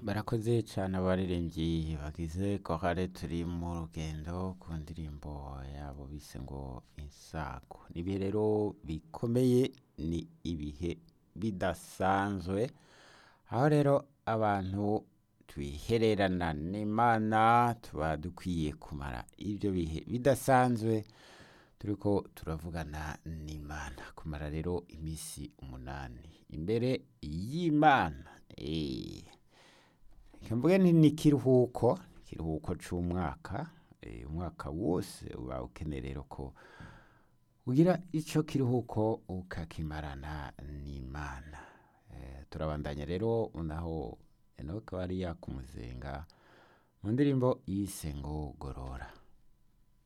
barakoze cyane abaririmbyi bagize kohare turi mu rugendo ku ndirimbo yabo bise ngo insago ni ibihe rero bikomeye ni ibihe bidasanzwe aho rero abantu twihererana n'imana tuba dukwiye kumara ibyo bihe bidasanzwe turiko turavugana n'imana kumara rero iminsi umunani imbere y'imana eh. mvuge nti ni ikiruhuko ikiruhuko c'umwaka eh, umwaka wose uba ukeneye rero ko ugira ico kiruhuko ukakimarana n'imana eh, turabandanya rero naho enoke wari yakumuzenga mu ndirimbo yise ngo gorora